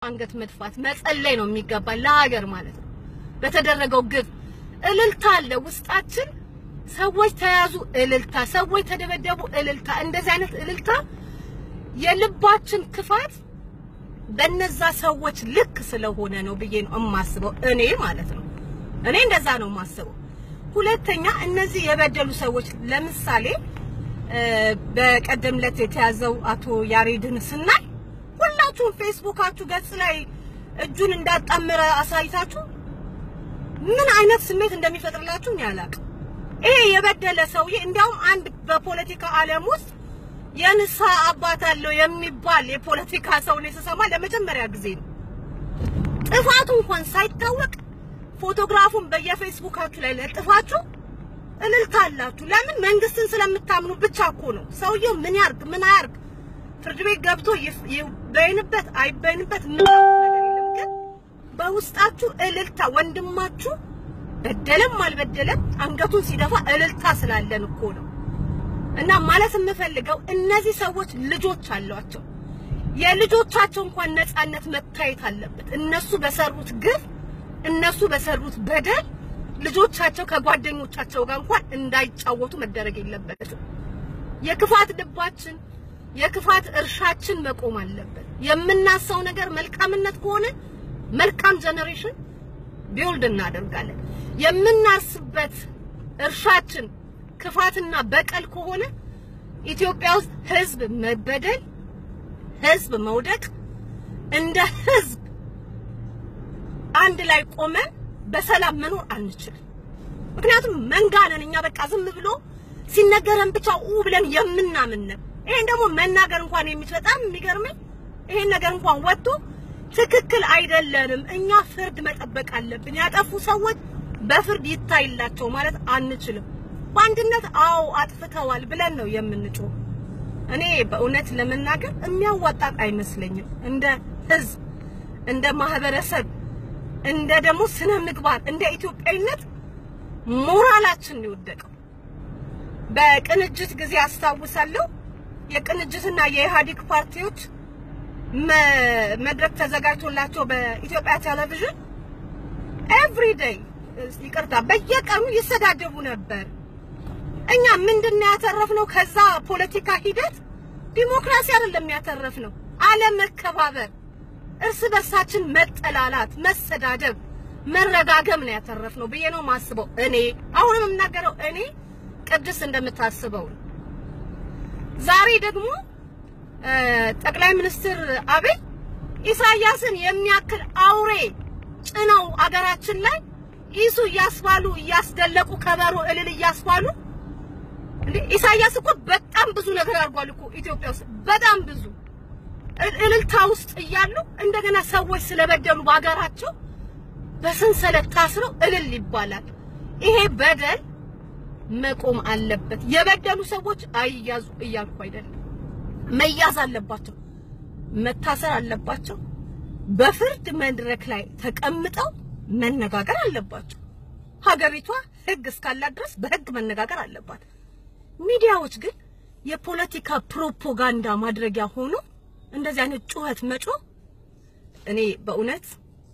አንገት መድፋት መጸለይ ነው የሚገባ ለሀገር ማለት ነው። በተደረገው ግፍ እልልታ አለ ውስጣችን። ሰዎች ተያዙ፣ እልልታ፣ ሰዎች ተደበደቡ፣ እልልታ። እንደዚህ አይነት እልልታ የልባችን ክፋት በነዛ ሰዎች ልክ ስለሆነ ነው ብዬ ነው የማስበው እኔ ማለት ነው። እኔ እንደዛ ነው የማስበው። ሁለተኛ እነዚህ የበደሉ ሰዎች ለምሳሌ በቀደም ዕለት የተያዘው አቶ ያሬድን ስናይ ሁላችሁም ፌስቡካችሁ ገጽ ላይ እጁን እንዳጣመረ አሳይታችሁ ምን አይነት ስሜት እንደሚፈጥርላችሁ እኔ አላውቅም። ይሄ የበደለ ሰውዬ እንዲያውም አንድ በፖለቲካ ዓለም ውስጥ የንስሐ አባት አለው የሚባል የፖለቲካ ሰው ነው ስሰማ ለመጀመሪያ ጊዜ ነው። ጥፋቱ እንኳን ሳይታወቅ ፎቶግራፉን በየፌስቡካችሁ ላይ ለጥፋችሁ እልልታ አላችሁ። ለምን? መንግስትን ስለምታምኑ ብቻ እኮ ነው። ሰውየው ምን ያርግ ምን አያርግ ፍርድ ቤት ገብቶ ይበይንበት አይበይንበት ምን ነገር የለም። ግን በውስጣችሁ እልልታ ወንድማችሁ በደለም አልበደለም አንገቱን ሲደፋ እልልታ ስላለን እኮ ነው። እና ማለት የምፈልገው እነዚህ ሰዎች ልጆች አሏቸው። የልጆቻቸው እንኳን ነፃነት መታየት አለበት። እነሱ በሰሩት ግፍ፣ እነሱ በሰሩት በደል ልጆቻቸው ከጓደኞቻቸው ጋር እንኳን እንዳይጫወቱ መደረግ የለበትም። የክፋት ልባችን፣ የክፋት እርሻችን መቆም አለበት። የምናሳው ነገር መልካምነት ከሆነ መልካም ጀነሬሽን ቢውልድ እናደርጋለን። የምናርስበት እርሻችን ክፋትና በቀል ከሆነ ኢትዮጵያ ውስጥ ህዝብ መበደል፣ ህዝብ መውደቅ፣ እንደ ህዝብ አንድ ላይ ቆመን በሰላም መኖር አንችልም። ምክንያቱም መንጋ ነን እኛ። በቃ ዝም ብሎ ሲነገረን ብቻ ኡ ብለን የምናምን ነው። ይሄን ደግሞ መናገር እንኳን የሚችል በጣም የሚገርመኝ ይሄን ነገር እንኳን ወጥቶ ትክክል አይደለንም፣ እኛ ፍርድ መጠበቅ አለብን፣ ያጠፉ ሰዎች በፍርድ ይታይላቸው ማለት አንችልም። በአንድነት አዎ አጥፍተዋል ብለን ነው የምንጮህ። እኔ በእውነት ለመናገር የሚያዋጣ አይመስለኝም። እንደ ህዝብ፣ እንደ ማህበረሰብ፣ እንደ ደግሞ ስነ ምግባር፣ እንደ ኢትዮጵያዊነት ሞራላችን ነው የወደቀው። በቅንጅት ጊዜ አስታውሳለሁ የቅንጅትና የኢህአዴግ ፓርቲዎች መድረክ ተዘጋጅቶላቸው በኢትዮጵያ ቴሌቪዥን ኤቭሪ ዴይ ይቅርታ፣ በየቀኑ ይሰዳደቡ ነበር። እኛ ምንድነው ያተረፍነው? ከዛ ፖለቲካ ሂደት ዲሞክራሲ አይደለም ያተረፍነው፣ አለመከባበር፣ እርስ በርሳችን መጠላላት፣ መሰዳደብ፣ መረጋገም ነው ያተረፍነው ብዬ ነው ማስበው። እኔ አሁንም የምናገረው እኔ ቅድስት እንደምታስበው ነው። ዛሬ ደግሞ ጠቅላይ ሚኒስትር አብይ ኢሳያስን የሚያክል አውሬ ጭነው አገራችን ላይ ኢሱ እያስባሉ እያስደለቁ ከበሮ እልል እያስባሉ እንዴ ኢሳያስ እኮ በጣም ብዙ ነገር አድርጓል እኮ ኢትዮጵያ ውስጥ በጣም ብዙ እልልታ ውስጥ እያሉ እንደገና ሰዎች ስለበደሉ በሀገራቸው በሰንሰለት ታስረው እልል ይባላል። ይሄ በደል መቆም አለበት። የበደሉ ሰዎች አይያዙ እያልኩ አይደለም፣ መያዝ አለባቸው፣ መታሰር አለባቸው። በፍርድ መድረክ ላይ ተቀምጠው መነጋገር አለባቸው። ሀገሪቷ ሕግ እስካላት ድረስ በሕግ መነጋገር አለባት። ሚዲያዎች ግን የፖለቲካ ፕሮፓጋንዳ ማድረጊያ ሆኖ እንደዚህ አይነት ጩኸት መጮ እኔ በእውነት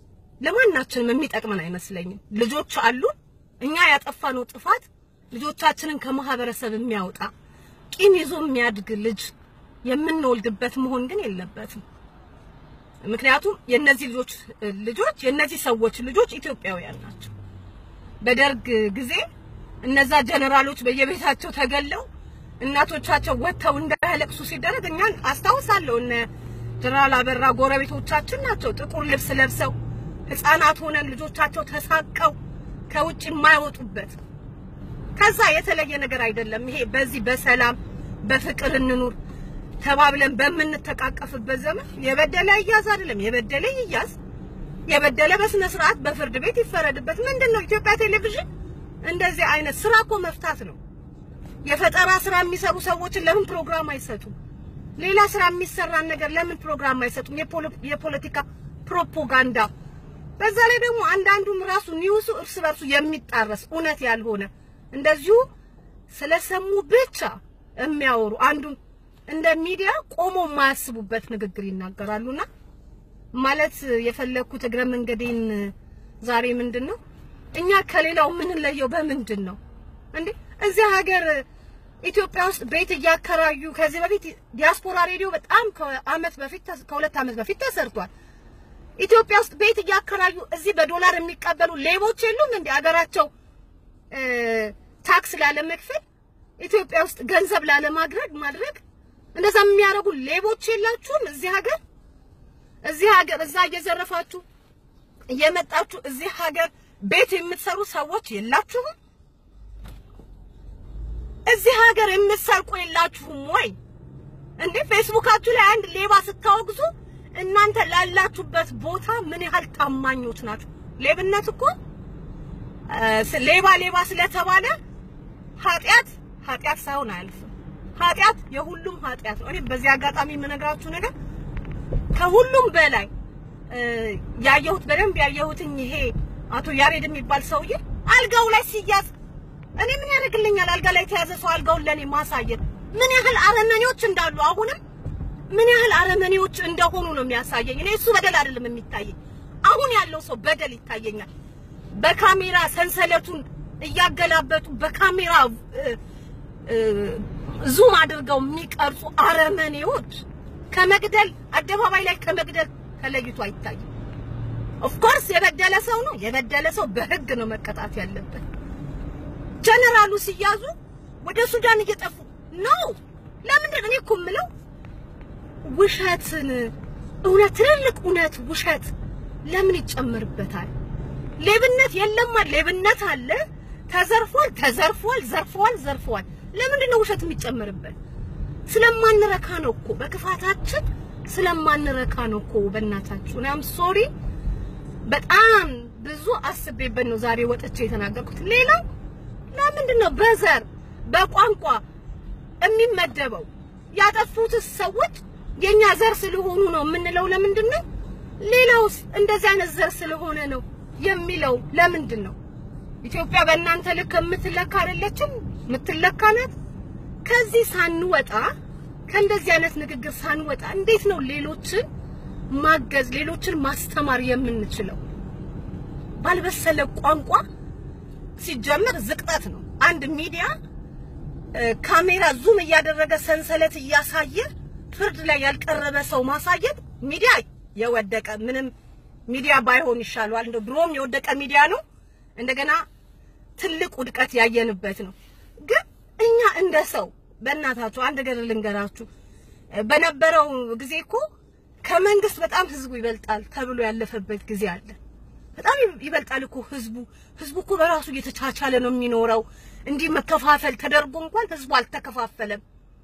ለማናችንም የሚጠቅመን አይመስለኝም። ልጆች አሉን። እኛ ያጠፋነው ጥፋት ልጆቻችንን ከማህበረሰብ የሚያወጣ ቂም ይዞ የሚያድግ ልጅ የምንወልድበት መሆን ግን የለበትም። ምክንያቱም የነዚህ ልጆች ልጆች የነዚህ ሰዎች ልጆች ኢትዮጵያውያን ናቸው። በደርግ ጊዜ እነዛ ጀነራሎች በየቤታቸው ተገለው እናቶቻቸው ወጥተው እንዳያለቅሱ ሲደረግ እኛን አስታውሳለሁ። እነ ጀነራል አበራ ጎረቤቶቻችን ናቸው። ጥቁር ልብስ ለብሰው ህፃናት ሆነን ልጆቻቸው ተሳቀው ከውጭ የማይወጡበት ከዛ የተለየ ነገር አይደለም። ይሄ በዚህ በሰላም በፍቅር እንኑር ተባብለን በምንተቃቀፍበት ዘመን የበደለ ይያዝ አይደለም፣ የበደለ ይያዝ፣ የበደለ በስነ ስርዓት በፍርድ ቤት ይፈረድበት። ምንድነው ኢትዮጵያ ቴሌቪዥን እንደዚህ አይነት ስራ እኮ መፍታት ነው። የፈጠራ ስራ የሚሰሩ ሰዎችን ለምን ፕሮግራም አይሰጡም? ሌላ ስራ የሚሰራን ነገር ለምን ፕሮግራም አይሰጡም? የፖለቲካ ፕሮፓጋንዳ። በዛ ላይ ደግሞ አንዳንዱም ራሱ ኒውሱ እርስ በርሱ የሚጣረስ እውነት ያልሆነ እንደዚሁ ስለሰሙ ብቻ የሚያወሩ አንዱም እንደ ሚዲያ ቆሞ የማያስቡበት ንግግር ይናገራሉና ማለት የፈለኩት እግረ መንገዴን ዛሬ ምንድን ነው እኛ ከሌላው የምንለየው በምንድን ነው እንዴ? እዚህ ሀገር ኢትዮጵያ ውስጥ ቤት እያከራዩ ከዚህ በፊት ዲያስፖራ ሬዲዮ በጣም ከአመት በፊት ከሁለት አመት በፊት ተሰርቷል። ኢትዮጵያ ውስጥ ቤት እያከራዩ እዚህ በዶላር የሚቀበሉ ሌቦች የሉም እንዴ? ሀገራቸው ታክስ ላለመክፈል ኢትዮጵያ ውስጥ ገንዘብ ላለማድረግ ማድረግ እንደዛ የሚያደርጉ ሌቦች የላችሁም? እዚህ ሀገር እዚህ ሀገር እዛ እየዘረፋችሁ እየመጣችሁ እዚህ ሀገር ቤት የምትሰሩ ሰዎች የላችሁም? እዚህ ሀገር የምትሰርቁ የላችሁም ወይ እንዴ? ፌስቡካችሁ ላይ አንድ ሌባ ስታወግዙ እናንተ ላላችሁበት ቦታ ምን ያህል ታማኞች ናችሁ? ሌብነት እኮ ሌባ ሌባ ስለተባለ ኃጢአት ኃጢአት ሳይሆን አያልፍም። ኃጢአት የሁሉም ኃጢአት ነው። እኔ በዚህ አጋጣሚ የምነግራችሁ ነገር ከሁሉም በላይ ያየሁት በደንብ ያየሁትኝ ይሄ አቶ ያሬድ የሚባል ሰውዬ አልጋው ላይ ሲያዝ እኔ ምን ያደርግልኛል? አልጋ ላይ የተያዘ ሰው አልጋውን ለኔ ማሳየት ምን ያህል አረመኔዎች እንዳሉ አሁንም ምን ያህል አረመኔዎች እንደሆኑ ነው የሚያሳየኝ። እኔ እሱ በደል አይደለም የሚታየኝ፣ አሁን ያለው ሰው በደል ይታየኛል። በካሜራ ሰንሰለቱን እያገላበጡ በካሜራ ዙም አድርገው የሚቀርጹ አረመኔዎች ከመግደል አደባባይ ላይ ከመግደል ተለይቶ አይታይም። ኦፍኮርስ የበደለ ሰው ነው የበደለ ሰው በህግ ነው መቀጣት ያለበት። ጀነራሉ ሲያዙ ወደ ሱዳን እየጠፉ ነው። ለምንድን እኔ እኮ የምለው ውሸትን እውነት ትልልቅ እውነት ውሸት ለምን ይጨመርበታል? ሌብነት የለማ ሌብነት አለ። ተዘርፏል፣ ተዘርፏል፣ ዘርፈዋል፣ ዘርፈዋል። ለምንድን ነው ውሸት የሚጨመርበት? ስለማንረካ ነው እኮ በክፋታችን ስለማንረካ ነው እኮ። በእናታችሁ እኔ አም ሶሪ በጣም ብዙ አስቤበት ነው ዛሬ ወጥቼ የተናገርኩት። ሌላው ለምንድን ነው በዘር በቋንቋ የሚመደበው? ያጠፉትስ ሰዎች የኛ ዘር ስለሆኑ ነው የምንለው ለምንድን ነው? ሌላውስ እንደዚህ አይነት ዘር ስለሆነ ነው የሚለው ለምንድን ነው? ኢትዮጵያ በእናንተ ልክ የምትለካ አይደለችም፣ የምትለካ ናት። ከዚህ ሳንወጣ ከእንደዚህ አይነት ንግግር ሳንወጣ እንዴት ነው ሌሎችን ማገዝ ሌሎችን ማስተማር የምንችለው? ባልበሰለ ቋንቋ ሲጀመር ዝቅጠት ነው። አንድ ሚዲያ ካሜራ ዙም እያደረገ ሰንሰለት እያሳየ ፍርድ ላይ ያልቀረበ ሰው ማሳየት ሚዲያ የወደቀ ምንም ሚዲያ ባይሆን ይሻለዋል። እንደው ድሮም የወደቀ ሚዲያ ነው። እንደገና ትልቅ ውድቀት ያየንበት ነው። ግን እኛ እንደ ሰው በእናታችሁ አንድ ነገር ልንገራችሁ። በነበረው ጊዜ እኮ ከመንግስት በጣም ህዝቡ ይበልጣል ተብሎ ያለፈበት ጊዜ አለ። በጣም ይበልጣል እኮ ህዝቡ። ህዝቡ እኮ በራሱ እየተቻቻለ ነው የሚኖረው። እንዲህ መከፋፈል ተደርጎ እንኳን ህዝቡ አልተከፋፈለም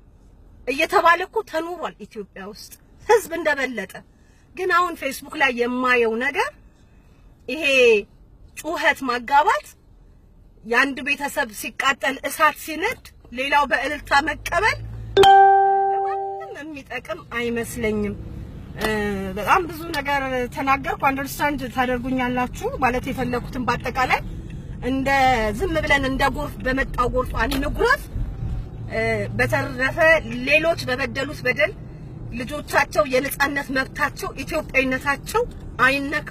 እየተባለ እኮ ተኖሯል ኢትዮጵያ ውስጥ ህዝብ እንደበለጠ። ግን አሁን ፌስቡክ ላይ የማየው ነገር ይሄ ጩኸት ማጋባት፣ የአንድ ቤተሰብ ሲቃጠል እሳት ሲነድ ሌላው በእልልታ መቀበል ለማንም የሚጠቅም አይመስለኝም። በጣም ብዙ ነገር ተናገርኩ። አንደርስታንድ ታደርጉኛላችሁ ማለት የፈለኩትን በአጠቃላይ እንደ ዝም ብለን እንደ ጎርፍ በመጣው ጎርፍ አንጉረፍ። በተረፈ ሌሎች በበደሉት በደል ልጆቻቸው የነጻነት መብታቸው ኢትዮጵያዊነታቸው አይነካ።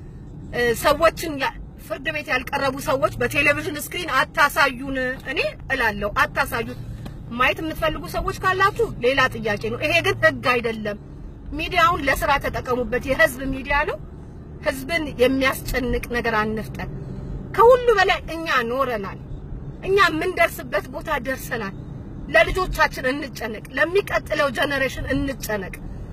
ሰዎችን ፍርድ ቤት ያልቀረቡ ሰዎች በቴሌቪዥን ስክሪን አታሳዩን። እኔ እላለሁ አታሳዩን። ማየት የምትፈልጉ ሰዎች ካላችሁ ሌላ ጥያቄ ነው። ይሄ ግን ህግ አይደለም። ሚዲያውን ለስራ ተጠቀሙበት። የህዝብ ሚዲያ ነው። ህዝብን የሚያስጨንቅ ነገር አንፍጠን። ከሁሉ በላይ እኛ ኖረናል። እኛ የምንደርስበት ቦታ ደርሰናል። ለልጆቻችን እንጨነቅ፣ ለሚቀጥለው ጀነሬሽን እንጨነቅ።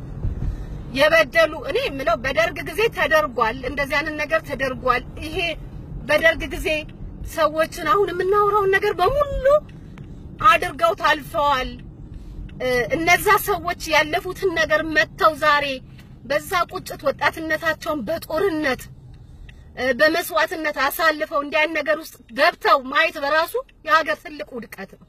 የበደሉ እኔ የምለው በደርግ ጊዜ ተደርጓል፣ እንደዚህ አይነት ነገር ተደርጓል። ይሄ በደርግ ጊዜ ሰዎችን አሁን የምናወራውን ነገር በሙሉ አድርገው ታልፈዋል። እነዛ ሰዎች ያለፉትን ነገር መተው ዛሬ በዛ ቁጭት ወጣትነታቸውን በጦርነት በመስዋዕትነት አሳልፈው እንዲህ አይነት ነገር ውስጥ ገብተው ማየት በራሱ የሀገር ትልቅ ውድቀት ነው።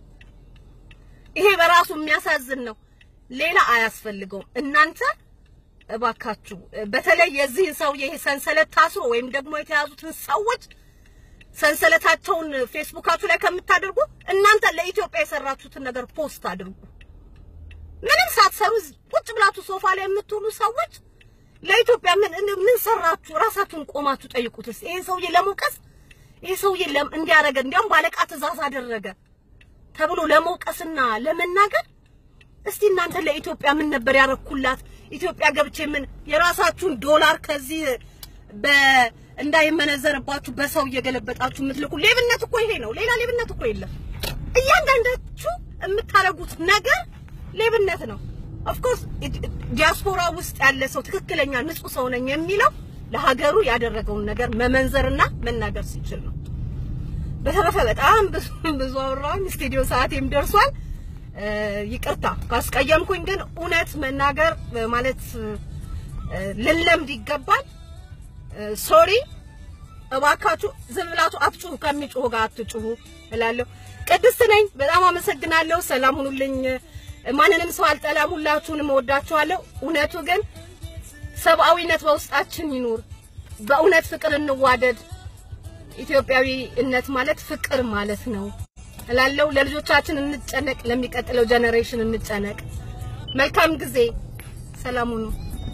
ይሄ በራሱ የሚያሳዝን ነው። ሌላ አያስፈልገውም። እናንተ እባካችሁ በተለይ የዚህን ሰውዬ ይሄ ሰንሰለት ታስሮ ወይም ደግሞ የተያዙትን ሰዎች ሰንሰለታቸውን ፌስቡካችሁ ላይ ከምታደርጉ እናንተ ለኢትዮጵያ የሰራችሁትን ነገር ፖስት አድርጉ። ምንም ሳትሰሩ ቁጭ ብላችሁ ሶፋ ላይ የምትውሉ ሰዎች ለኢትዮጵያ ምን ምን ሰራችሁ? ራሳችሁን ቆማችሁ ጠይቁትስ። ይሄ ሰውዬ ለመውቀስ ይሄ ሰውዬ እንዲያደረገ እንዲያውም ባለቃ ትእዛዝ አደረገ ተብሎ ለመውቀስና ለመናገር እስቲ እናንተ ለኢትዮጵያ ምን ነበር ያረኩላት? ኢትዮጵያ ገብቼ ምን የራሳችሁን ዶላር ከዚህ በ እንዳይመነዘርባችሁ በሰው እየገለበጣችሁ የምትልኩ ሌብነት እኮ ይሄ ነው። ሌላ ሌብነት እኮ የለም። እያንዳንዳችሁ የምታደርጉት ነገር ሌብነት ነው። ኦፍ ኮርስ ዲያስፖራ ውስጥ ያለ ሰው ትክክለኛ ንጹህ ሰው ነኝ የሚለው ለሀገሩ ያደረገውን ነገር መመንዘርና መናገር ሲችል ነው። በተረፈ በጣም ብዙ ብዙ አወራሁኝ። ስቱዲዮ ሰዓቴም ደርሷል። ይቅርታ ካስቀየምኩኝ፣ ግን እውነት መናገር ማለት ልንለምድ ይገባል። ሶሪ እባካችሁ ዝም ብላችሁ አትጩሁ፣ ከሚጮሁ ጋር አትጩሁ እላለሁ። ቅድስት ነኝ። በጣም አመሰግናለሁ። ሰላም ሁኑልኝ። ማንንም ሰው አልጠላም። ሁላችሁንም እወዳችኋለሁ። እውነቱ ግን ሰብአዊነት በውስጣችን ይኑር። በእውነት ፍቅር እንዋደድ። ኢትዮጵያዊነት ማለት ፍቅር ማለት ነው እላለሁ። ለልጆቻችን እንጨነቅ፣ ለሚቀጥለው ጀኔሬሽን እንጨነቅ። መልካም ጊዜ። ሰላም ሁኑ።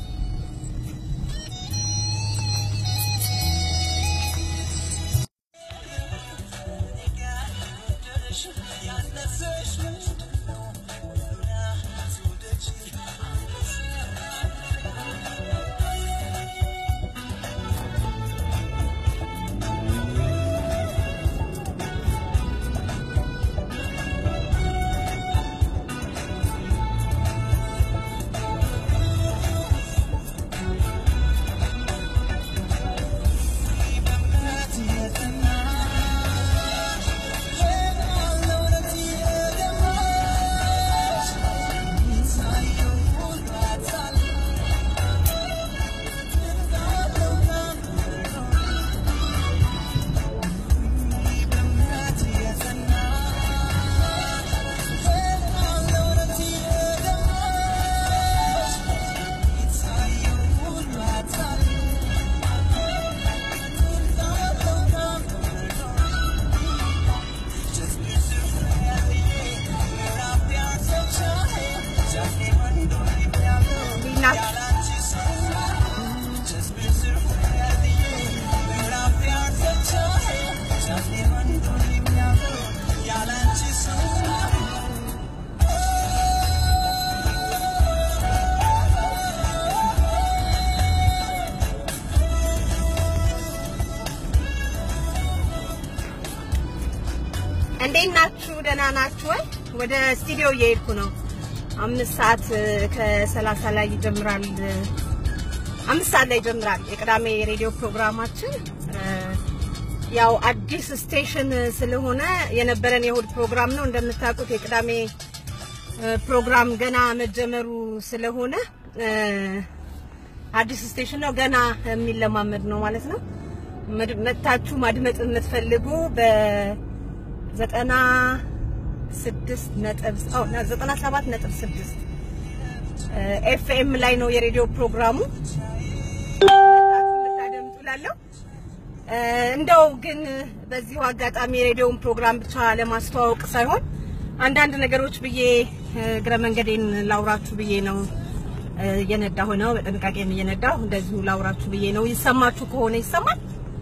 እንዴት ናችሁ? ደህና ናችሁ ወይ? ወደ ስቱዲዮ እየሄድኩ ነው። አምስት ሰዓት ከሰላሳ ላይ ይጀምራል። አምስት ሰዓት ላይ ይጀምራል የቅዳሜ የሬዲዮ ፕሮግራማችን። ያው አዲስ ስቴሽን ስለሆነ የነበረን የእሑድ ፕሮግራም ነው። እንደምታውቁት የቅዳሜ ፕሮግራም ገና መጀመሩ ስለሆነ አዲስ ስቴሽን ነው፣ ገና የሚለማመድ ነው ማለት ነው። መታችሁ ማድመጥ የምትፈልጉ በዘጠና ስድስት ነጥብ አዎ ዘጠና ሰባት ነጥብ ስድስት ኤፍኤም ላይ ነው የሬዲዮ ፕሮግራሙ የምታደምጡ ላለው እንደው ግን በዚሁ አጋጣሚ የሬዲዮውን ፕሮግራም ብቻ ለማስተዋወቅ ሳይሆን አንዳንድ ነገሮች ብዬ እግረ መንገዴን ላውራችሁ ብዬ ነው እየነዳሁ ነው። በጥንቃቄም እየነዳሁ እንደዚሁ ላውራችሁ ብዬ ነው። ይሰማችሁ ከሆነ ይሰማል።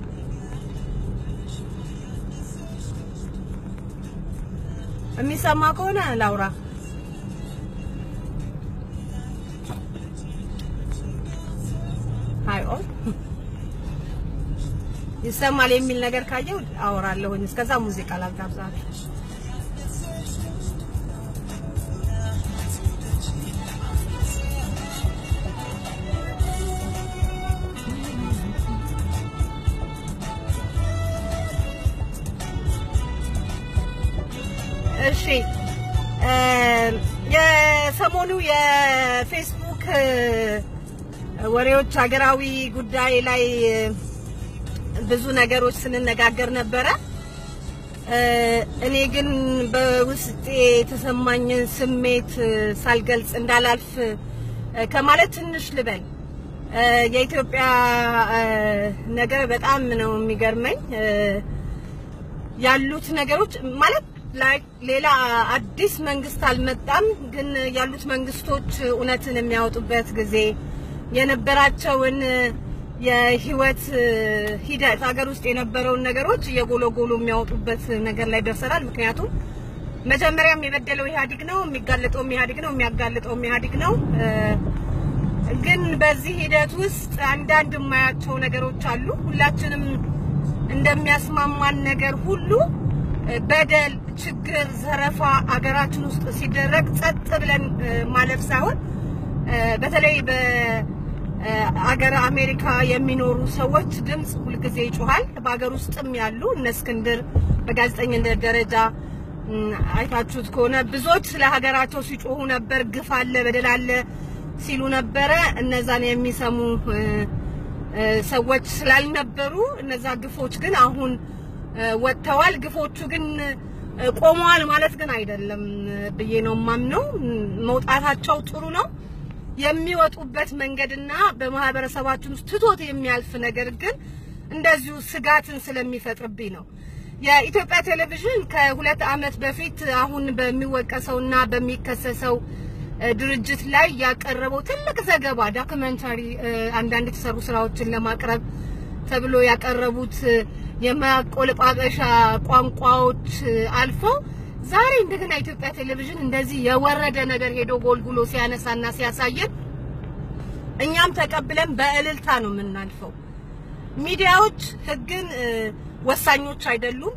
የሚሰማ ከሆነ ላውራ። ሃይ ኦል ይሰማል የሚል ነገር ካየው አወራለሁኝ። እስከዛ ሙዚቃ ላጋብዛችሁ። እሺ የሰሞኑ የፌስቡክ ወሬዎች ሀገራዊ ጉዳይ ላይ ብዙ ነገሮች ስንነጋገር ነበረ። እኔ ግን በውስጤ የተሰማኝን ስሜት ሳልገልጽ እንዳላልፍ ከማለት ትንሽ ልበል። የኢትዮጵያ ነገር በጣም ነው የሚገርመኝ ያሉት ነገሮች ማለት ላይ ሌላ አዲስ መንግስት አልመጣም፣ ግን ያሉት መንግስቶች እውነትን የሚያወጡበት ጊዜ የነበራቸውን የህይወት ሂደት ሀገር ውስጥ የነበረውን ነገሮች እየጎለጎሉ የሚያወጡበት ነገር ላይ ደርሰናል። ምክንያቱም መጀመሪያም የበደለው ኢህአዴግ ነው፣ የሚጋለጠውም ኢህአዴግ ነው፣ የሚያጋልጠውም ኢህአዴግ ነው። ግን በዚህ ሂደት ውስጥ አንዳንድ የማያቸው ነገሮች አሉ። ሁላችንም እንደሚያስማማን ነገር ሁሉ በደል፣ ችግር፣ ዘረፋ አገራችን ውስጥ ሲደረግ ጸጥ ብለን ማለፍ ሳይሆን በተለይ በአገር አሜሪካ የሚኖሩ ሰዎች ድምፅ ሁልጊዜ ይጮሃል። በሀገር ውስጥም ያሉ እነ እስክንድር በጋዜጠኝነት ደረጃ አይታችሁት ከሆነ ብዙዎች ስለ ሀገራቸው ሲጮሁ ነበር። ግፍ አለ፣ በደል አለ ሲሉ ነበረ። እነዛን የሚሰሙ ሰዎች ስላልነበሩ እነዛ ግፎች ግን አሁን ወጥተዋል። ግፎቹ ግን ቆመዋል ማለት ግን አይደለም ብዬ ነው የማምነው። መውጣታቸው ጥሩ ነው። የሚወጡበት መንገድና በማህበረሰባችን ውስጥ ትቶት የሚያልፍ ነገር ግን እንደዚሁ ስጋትን ስለሚፈጥርብኝ ነው። የኢትዮጵያ ቴሌቪዥን ከሁለት ዓመት በፊት አሁን በሚወቀሰውና በሚከሰሰው ድርጅት ላይ ያቀረበው ትልቅ ዘገባ ዶክመንታሪ፣ አንዳንድ የተሰሩ ስራዎችን ለማቅረብ ተብሎ ያቀረቡት የማቆለጳጰሻ ቋንቋዎች አልፈው ዛሬ እንደገና ኢትዮጵያ ቴሌቪዥን እንደዚህ የወረደ ነገር ሄዶ ጎልጉሎ ሲያነሳና ሲያሳየን እኛም ተቀብለን በእልልታ ነው የምናልፈው። ሚዲያዎች ህግን ወሳኞች አይደሉም።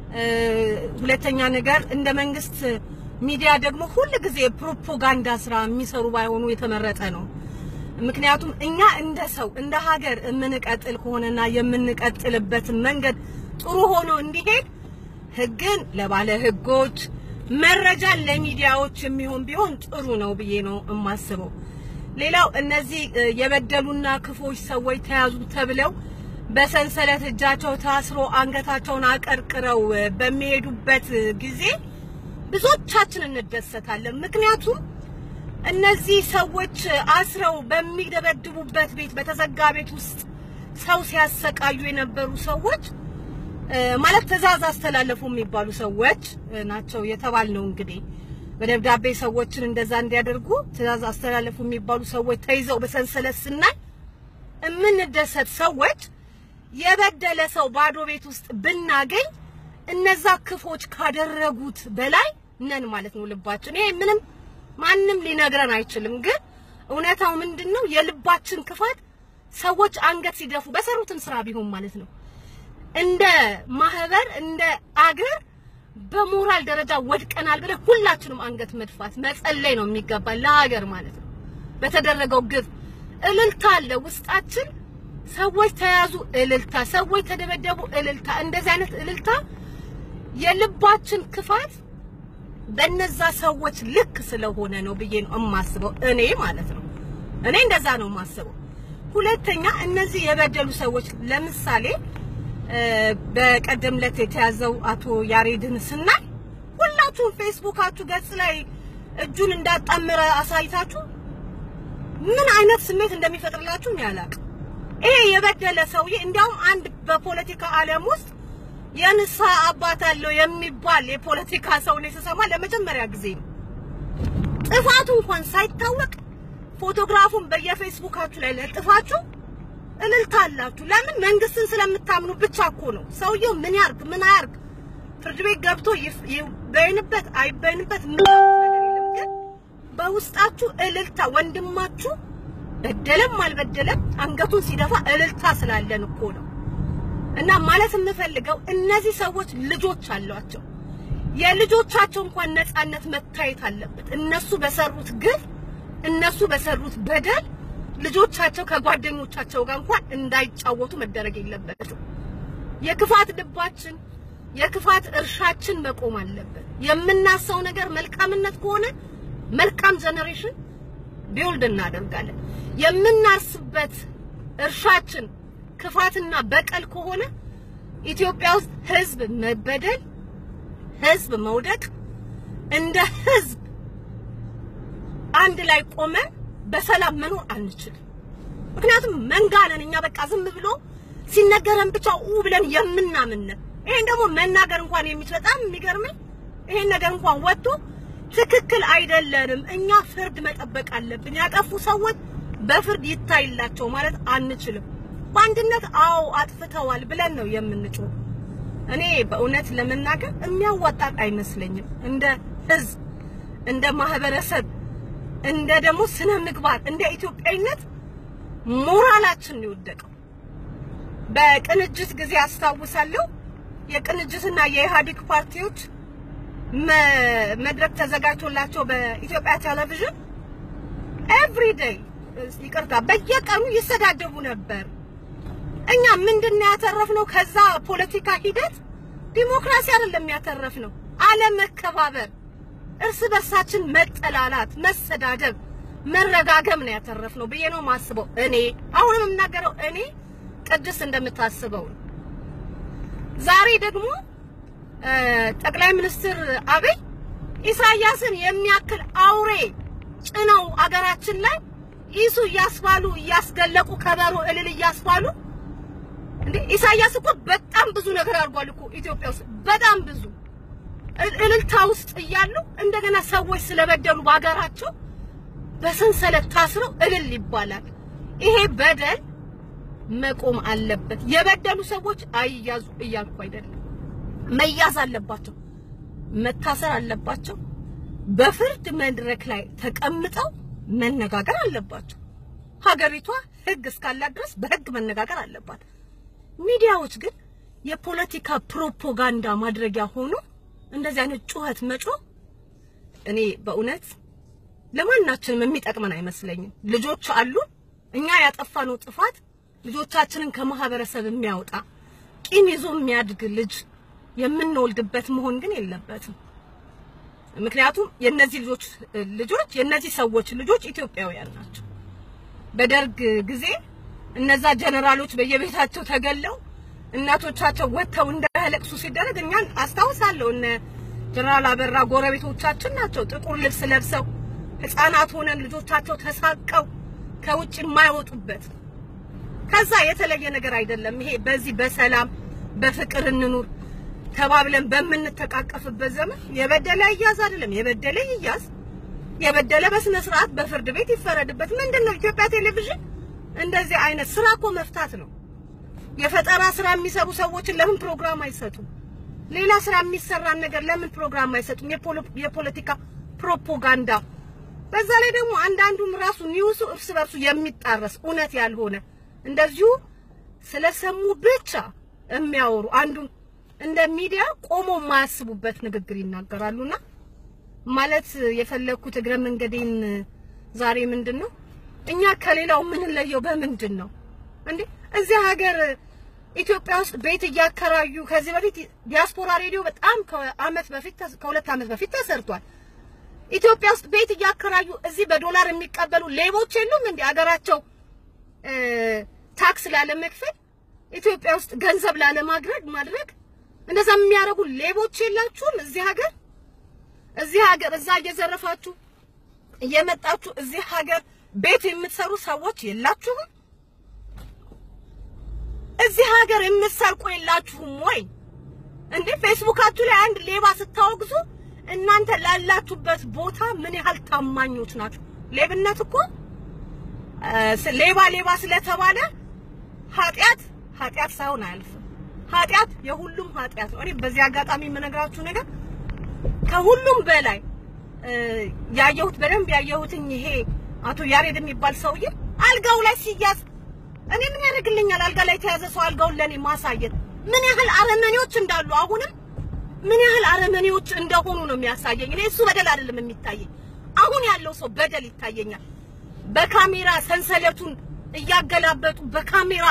ሁለተኛ ነገር እንደ መንግስት ሚዲያ ደግሞ ሁል ጊዜ ፕሮፓጋንዳ ስራ የሚሰሩ ባይሆኑ የተመረጠ ነው። ምክንያቱም እኛ እንደ ሰው እንደ ሀገር የምንቀጥል ከሆነና የምንቀጥልበትን መንገድ ጥሩ ሆኖ እንዲሄድ ህግን ለባለ ህጎች መረጃን ለሚዲያዎች የሚሆን ቢሆን ጥሩ ነው ብዬ ነው የማስበው። ሌላው እነዚህ የበደሉና ክፎች ሰዎች ተያዙ ተብለው በሰንሰለት እጃቸው ታስሮ አንገታቸውን አቀርቅረው በሚሄዱበት ጊዜ ብዙዎቻችን እንደሰታለን። ምክንያቱም እነዚህ ሰዎች አስረው በሚደበድቡበት ቤት በተዘጋ ቤት ውስጥ ሰው ሲያሰቃዩ የነበሩ ሰዎች ማለት ትዕዛዝ አስተላለፉ የሚባሉ ሰዎች ናቸው የተባልነው። እንግዲህ በደብዳቤ ሰዎችን እንደዛ እንዲያደርጉ ትዕዛዝ አስተላለፉ የሚባሉ ሰዎች ተይዘው በሰንሰለት ስናይ የምንደሰት ሰዎች የበደለ ሰው ባዶ ቤት ውስጥ ብናገኝ እነዛ ክፎች ካደረጉት በላይ ነን ማለት ነው ልባችን። ይሄ ምንም ማንም ሊነግረን አይችልም። ግን እውነታው ምንድነው? የልባችን ክፋት ሰዎች አንገት ሲደፉ በሰሩትም ስራ ቢሆን ማለት ነው እንደ ማህበር እንደ አገር በሞራል ደረጃ ወድቀናል ብለን ሁላችንም አንገት መድፋት መጸለይ ነው የሚገባ ለሀገር ማለት ነው። በተደረገው ግፍ እልልታ አለ ውስጣችን። ሰዎች ተያዙ፣ እልልታ፣ ሰዎች ተደበደቡ፣ እልልታ። እንደዚህ አይነት እልልታ የልባችን ክፋት በነዛ ሰዎች ልክ ስለሆነ ነው ብዬ ነው የማስበው እኔ ማለት ነው። እኔ እንደዛ ነው የማስበው። ሁለተኛ እነዚህ የበደሉ ሰዎች ለምሳሌ በቀደም ዕለት የተያዘው አቶ ያሬድን ስናይ ሁላችሁም ፌስቡካችሁ ገጽ ላይ እጁን እንዳጣመረ አሳይታችሁ ምን አይነት ስሜት እንደሚፈጥርላችሁ ነው ያላቅ። ይሄ የበደለ ሰውዬ እንዲያውም አንድ በፖለቲካ ዓለም ውስጥ የንስሐ አባት አለው የሚባል የፖለቲካ ሰው ነው የተሰማ ለመጀመሪያ ጊዜ ነው። ጥፋቱ እንኳን ሳይታወቅ ፎቶግራፉን በየፌስቡካችሁ ላይ ለጥፋችሁ እልልታ አላችሁ። ለምን? መንግስትን ስለምታምኑ ብቻ እኮ ነው። ሰውየው ምን ያርግ ምን አያርግ ፍርድ ቤት ገብቶ ይበይንበት አይበይንበት ምን ነገር የለም። ግን በውስጣችሁ እልልታ ወንድማችሁ በደለም አልበደለም አንገቱን ሲደፋ እልልታ ስላለን እኮ ነው። እና ማለት የምፈልገው እነዚህ ሰዎች ልጆች አሏቸው። የልጆቻቸው እንኳን ነፃነት መታየት አለበት። እነሱ በሰሩት ግፍ እነሱ በሰሩት በደል ልጆቻቸው ከጓደኞቻቸው ጋር እንኳን እንዳይጫወቱ መደረግ የለበትም። የክፋት ልባችን የክፋት እርሻችን መቆም አለበት። የምናሰው ነገር መልካምነት ከሆነ መልካም ጀነሬሽን ቢውልድ እናደርጋለን። የምናርስበት እርሻችን ክፋትና በቀል ከሆነ ኢትዮጵያ ውስጥ ህዝብ መበደል፣ ህዝብ መውደቅ፣ እንደ ህዝብ አንድ ላይ ቆመን በሰላም መኖር አንችልም። ምክንያቱም መንጋ ነን እኛ። በቃ ዝም ብሎ ሲነገረን ብቻ ኡ ብለን የምናምነን። ይሄን ደግሞ መናገር እንኳን የሚችል በጣም የሚገርመኝ ይሄን ነገር እንኳን ወጥቶ ትክክል አይደለንም፣ እኛ ፍርድ መጠበቅ አለብን፣ ያጠፉ ሰዎች በፍርድ ይታይላቸው ማለት አንችልም። በአንድነት አዎ አጥፍተዋል ብለን ነው የምንጮህ። እኔ በእውነት ለመናገር የሚያዋጣን አይመስለኝም። እንደ ህዝብ፣ እንደ ማህበረሰብ፣ እንደ ደግሞ ስነ ምግባር፣ እንደ ኢትዮጵያዊነት ሞራላችን ነው የወደቀው። በቅንጅት ጊዜ አስታውሳለሁ የቅንጅትና የኢህአዴግ ፓርቲዎች መድረክ ተዘጋጅቶላቸው በኢትዮጵያ ቴሌቪዥን ኤቭሪ ዴይ ይቅርታ፣ በየቀኑ ይሰዳደቡ ነበር። እኛ ምንድን ነው ያተረፍነው? ከዛ ፖለቲካ ሂደት ዲሞክራሲ አይደለም ያተረፍነው፣ አለመከባበር፣ እርስ በርሳችን መጠላላት፣ መሰዳደብ፣ መረጋገም ነው ያተረፍነው ብዬ ነው የማስበው። እኔ አሁንም የምናገረው እኔ ቅድስት እንደምታስበው ነው። ዛሬ ደግሞ ጠቅላይ ሚኒስትር አብይ ኢሳያስን የሚያክል አውሬ ጭነው አገራችን ላይ ኢሱ እያስባሉ እያስገለቁ ከበሮ እልል እያስባሉ እንዴ ኢሳያስ እኮ በጣም ብዙ ነገር አድርጓል እኮ ኢትዮጵያ ውስጥ በጣም ብዙ እልልታ ውስጥ እያሉ እንደገና ሰዎች ስለበደሉ በሀገራቸው በሰንሰለት ታስረው እልል ይባላል። ይሄ በደል መቆም አለበት። የበደሉ ሰዎች አይያዙ እያልኩ አይደለም። መያዝ አለባቸው፣ መታሰር አለባቸው። በፍርድ መድረክ ላይ ተቀምጠው መነጋገር አለባቸው። ሀገሪቷ ሕግ እስካላት ድረስ በሕግ መነጋገር አለባት። ሚዲያዎች ግን የፖለቲካ ፕሮፓጋንዳ ማድረጊያ ሆኖ እንደዚህ አይነት ጩኸት መጮህ እኔ በእውነት ለማናችንም የሚጠቅመን አይመስለኝም። ልጆች አሉ። እኛ ያጠፋነው ጥፋት ልጆቻችንን ከማህበረሰብ የሚያወጣ ቂም ይዞ የሚያድግ ልጅ የምንወልድበት መሆን ግን የለበትም። ምክንያቱም የነዚህ ልጆች ልጆች የነዚህ ሰዎች ልጆች ኢትዮጵያውያን ናቸው። በደርግ ጊዜ እነዛ ጀነራሎች በየቤታቸው ተገለው እናቶቻቸው ወጥተው እንዳያለቅሱ ሲደረግ እኛን አስታውሳለሁ። እነ ጀነራል አበራ ጎረቤቶቻችን ናቸው። ጥቁር ልብስ ለብሰው ህፃናት ሆነን ልጆቻቸው ተሳቀው ከውጭ የማይወጡበት ከዛ የተለየ ነገር አይደለም። ይሄ በዚህ በሰላም በፍቅር እንኑር ተባብለን በምንተቃቀፍበት ዘመን የበደለ ይያዝ አይደለም፣ የበደለ ይያዝ፣ የበደለ በስነ ስርዓት በፍርድ ቤት ይፈረድበት። ምንድነው ኢትዮጵያ ቴሌቪዥን እንደዚህ አይነት ስራ እኮ መፍታት ነው። የፈጠራ ስራ የሚሰሩ ሰዎችን ለምን ፕሮግራም አይሰጡም? ሌላ ስራ የሚሰራን ነገር ለምን ፕሮግራም አይሰጡም? የፖለቲካ ፕሮፓጋንዳ። በዛ ላይ ደግሞ አንዳንዱም ራሱ ኒውሱ እርስ በርሱ የሚጣረስ እውነት ያልሆነ እንደዚሁ ስለሰሙ ብቻ የሚያወሩ አንዱ እንደ ሚዲያ ቆሞ የማያስቡበት ንግግር ይናገራሉና ማለት የፈለኩት እግረ መንገዴን ዛሬ ምንድን ነው እኛ ከሌላው የምንለየው በምንድን ነው እንዴ? እዚህ ሀገር ኢትዮጵያ ውስጥ ቤት እያከራዩ ከዚህ በፊት ዲያስፖራ ሬዲዮ በጣም ከአመት በፊት ከሁለት አመት በፊት ተሰርቷል። ኢትዮጵያ ውስጥ ቤት እያከራዩ እዚህ በዶላር የሚቀበሉ ሌቦች የሉም እንዴ? ሀገራቸው ታክስ ላለመክፈል ኢትዮጵያ ውስጥ ገንዘብ ላለማድረግ ማድረግ እንደዛ የሚያደርጉ ሌቦች የላችሁም? እዚህ ሀገር እዚህ ሀገር እዛ እየዘረፋችሁ እየመጣችሁ እዚህ ሀገር ቤት የምትሰሩ ሰዎች የላችሁም? እዚህ ሀገር የምትሰርቁ የላችሁም ወይ እንዴ? ፌስቡካችሁ ላይ አንድ ሌባ ስታወግዙ እናንተ ላላችሁበት ቦታ ምን ያህል ታማኞች ናችሁ? ሌብነት እኮ ሌባ ሌባ ስለተባለ ኃጢአት ኃጢአት ሳይሆን አያልፍም። ኃጢአት የሁሉም ኃጢአት ነው። እኔ በዚህ አጋጣሚ የምነግራችሁ ነገር ከሁሉም በላይ ያየሁት በደንብ ያየሁትኝ ይሄ አቶ ያሬድ የሚባል ሰውዬ አልጋው ላይ ሲያዝ እኔ ምን ያደርግልኛል? አልጋ ላይ የተያዘ ሰው አልጋውን ለኔ ማሳየት ምን ያህል አረመኔዎች እንዳሉ አሁንም ምን ያህል አረመኔዎች እንደሆኑ ነው የሚያሳየኝ። እኔ እሱ በደል አይደለም የሚታየኝ፣ አሁን ያለው ሰው በደል ይታየኛል። በካሜራ ሰንሰለቱን እያገላበጡ በካሜራ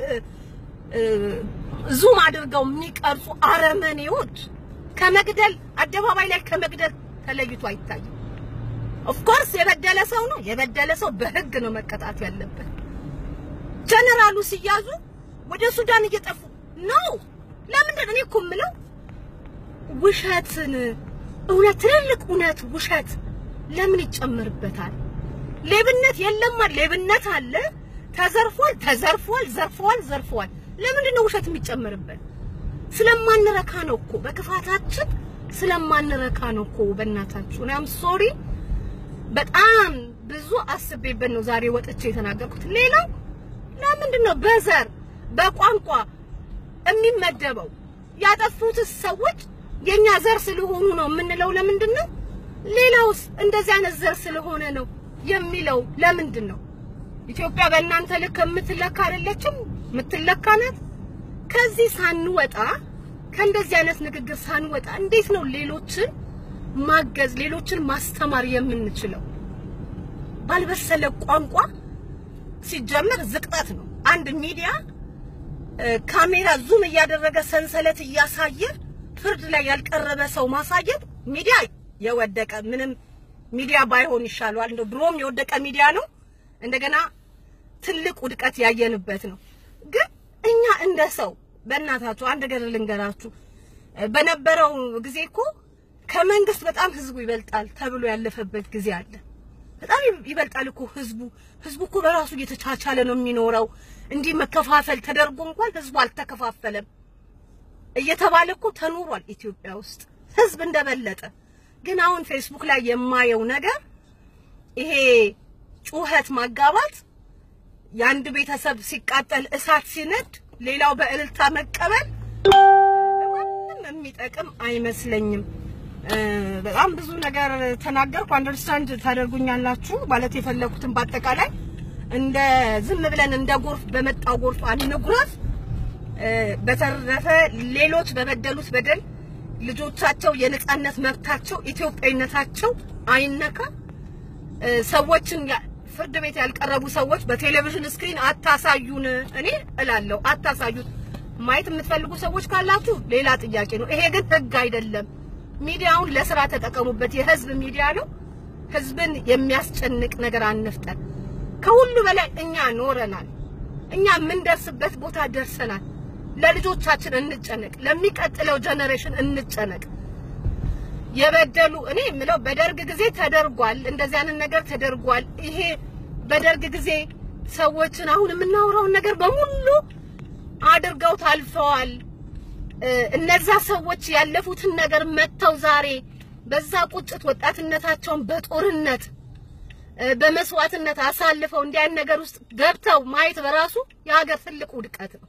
ዙም አድርገው የሚቀርጹ አረመኔዎች ከመግደል አደባባይ ላይ ከመግደል ተለይቶ አይታይም። ኦፍኮርስ የበደለ ሰው ነው የበደለ ሰው በህግ ነው መቀጣት ያለበት። ጀነራሉ ሲያዙ ወደ ሱዳን እየጠፉ ነው። ለምንድን እኔ እኮ የምለው ውሸትን እውነት ትልልቅ እውነት ውሸት ለምን ይጨመርበታል? ሌብነት የለም ሌብነት አለ። ተዘርፏል ተዘርፏል ዘርፈዋል ዘርፈዋል። ለምንድን ነው ውሸት የሚጨመርበት? ስለማንረካ ነው እኮ በክፋታችን ስለማንረካ ነው እኮ። በእናታችሁ እኔም ሶሪ በጣም ብዙ አስቤበት ነው ዛሬ ወጥቼ የተናገርኩት። ሌላው ለምንድን ነው በዘር በቋንቋ የሚመደበው? ያጠፉትስ ሰዎች የኛ ዘር ስለሆኑ ነው የምንለው ለምንድን ነው? ሌላውስ እንደዚህ አይነት ዘር ስለሆነ ነው የሚለው ለምንድን ነው? ኢትዮጵያ በእናንተ ልክ የምትለካ አይደለችም፣ የምትለካ ናት። ከዚህ ሳንወጣ ከእንደዚህ አይነት ንግግር ሳንወጣ እንዴት ነው ሌሎችን ማገዝ ሌሎችን ማስተማር የምንችለው? ባልበሰለ ቋንቋ ሲጀመር ዝቅጠት ነው። አንድ ሚዲያ ካሜራ ዙም እያደረገ ሰንሰለት እያሳየ ፍርድ ላይ ያልቀረበ ሰው ማሳየት ሚዲያ የወደቀ ምንም ሚዲያ ባይሆን ይሻለዋል። እንደው ድሮም የወደቀ ሚዲያ ነው። እንደገና ትልቅ ውድቀት ያየንበት ነው። ግን እኛ እንደ ሰው በእናታችሁ አንድ ነገር ልንገራችሁ። በነበረው ጊዜ እኮ ከመንግስት በጣም ህዝቡ ይበልጣል ተብሎ ያለፈበት ጊዜ አለ። በጣም ይበልጣል እኮ ህዝቡ። ህዝቡ እኮ በራሱ እየተቻቻለ ነው የሚኖረው። እንዲህ መከፋፈል ተደርጎ እንኳን ህዝቡ አልተከፋፈለም እየተባለ እኮ ተኖሯል ኢትዮጵያ ውስጥ ህዝብ እንደበለጠ። ግን አሁን ፌስቡክ ላይ የማየው ነገር ይሄ ጩኸት ማጋባት፣ የአንድ ቤተሰብ ሲቃጠል እሳት ሲነድ ሌላው በእልልታ መቀበል ለማንም የሚጠቅም አይመስለኝም። በጣም ብዙ ነገር ተናገርኩ። አንደርስታንድ ታደርጉኛላችሁ ማለት የፈለኩትን በአጠቃላይ እንደ ዝም ብለን እንደ ጎርፍ በመጣው ጎርፍ አንጉረፍ። በተረፈ ሌሎች በበደሉት በደል ልጆቻቸው የነጻነት መብታቸው ኢትዮጵያዊነታቸው አይነካ። ሰዎችን ፍርድ ቤት ያልቀረቡ ሰዎች በቴሌቪዥን ስክሪን አታሳዩን። እኔ እላለሁ አታሳዩት። ማየት የምትፈልጉ ሰዎች ካላችሁ ሌላ ጥያቄ ነው። ይሄ ግን ህግ አይደለም። ሚዲያውን ለስራ ተጠቀሙበት። የህዝብ ሚዲያ ነው። ህዝብን የሚያስጨንቅ ነገር አንፍጠር። ከሁሉ በላይ እኛ ኖረናል። እኛ የምንደርስበት ቦታ ደርሰናል። ለልጆቻችን እንጨነቅ፣ ለሚቀጥለው ጀነሬሽን እንጨነቅ። የበደሉ እኔ የምለው በደርግ ጊዜ ተደርጓል፣ እንደዚህ አይነት ነገር ተደርጓል። ይሄ በደርግ ጊዜ ሰዎችን አሁን የምናወራውን ነገር በሙሉ አድርገው ታልፈዋል። እነዛ ሰዎች ያለፉትን ነገር መጥተው ዛሬ በዛ ቁጭት ወጣትነታቸውን በጦርነት በመስዋዕትነት አሳልፈው እንዲህ አይነት ነገር ውስጥ ገብተው ማየት በራሱ የሀገር ትልቅ ውድቀት ነው።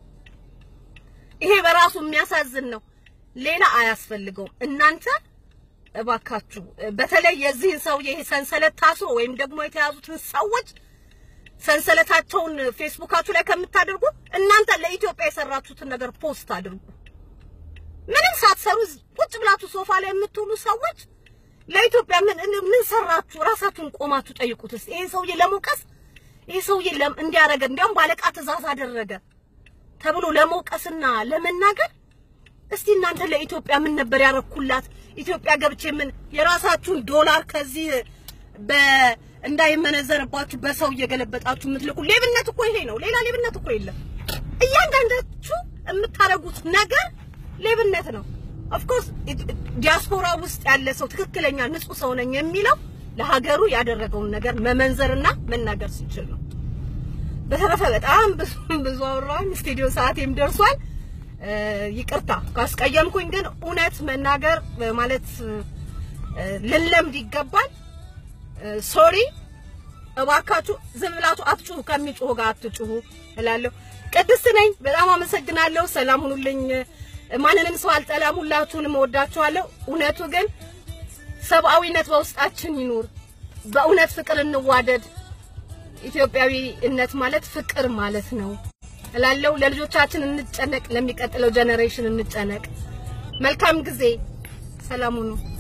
ይሄ በራሱ የሚያሳዝን ነው። ሌላ አያስፈልገውም። እናንተ እባካችሁ በተለይ የዚህን ሰውዬ ይሄ ሰንሰለት ታስሮ ወይም ደግሞ የተያዙትን ሰዎች ሰንሰለታቸውን ፌስቡካችሁ ላይ ከምታደርጉ እናንተ ለኢትዮጵያ የሰራችሁትን ነገር ፖስት አድርጉ። ምንም ሳትሰሩ ቁጭ ብላችሁ ሶፋ ላይ የምትውሉ ሰዎች ለኢትዮጵያ ምን ምን ሰራችሁ? ራሳችሁን ቆማችሁ ጠይቁት። እስኪ ይሄ ሰውዬ ለመውቀስ ይሄ ሰውዬ እንዲያረገ እንዲያውም ባለቃ ትእዛዝ አደረገ ተብሎ ለመውቀስና ለመናገር እስቲ እናንተ ለኢትዮጵያ ምን ነበር ያረኩላት? ኢትዮጵያ ገብቼ ምን የራሳችሁን ዶላር ከዚህ በ እንዳይመነዘርባችሁ በሰው እየገለበጣችሁ የምትልቁ ሌብነት እኮ ይሄ ነው። ሌላ ሌብነት እኮ የለም። እያንዳንዳችሁ የምታረጉት ነገር ሌብነት ነው። ኦፍ ኮርስ ዲያስፖራ ውስጥ ያለ ሰው ትክክለኛ ንጹህ ሰው ነኝ የሚለው ለሀገሩ ያደረገውን ነገር መመንዘርና መናገር ሲችል ነው። በተረፈ በጣም ብዙ ብዙ አወራን። ስቱዲዮ ሰዓቴም ደርሷል። ይቅርታ ካስቀየምኩኝ፣ ግን እውነት መናገር ማለት ልንለምድ ይገባል። ሶሪ እባካችሁ ዝም ብላችሁ አትጩሁ፣ ከሚጮሁ ጋር አትጩሁ እላለሁ። ቅድስት ነኝ። በጣም አመሰግናለሁ። ሰላም ሁኑልኝ። ማንንም ሰው አልጠላም። ሁላችሁንም እወዳችኋለሁ። እውነቱ ግን ሰብአዊነት በውስጣችን ይኑር። በእውነት ፍቅር እንዋደድ። ኢትዮጵያዊነት ማለት ፍቅር ማለት ነው እላለሁ። ለልጆቻችን እንጨነቅ፣ ለሚቀጥለው ጀነሬሽን እንጨነቅ። መልካም ጊዜ። ሰላም ሁኑ።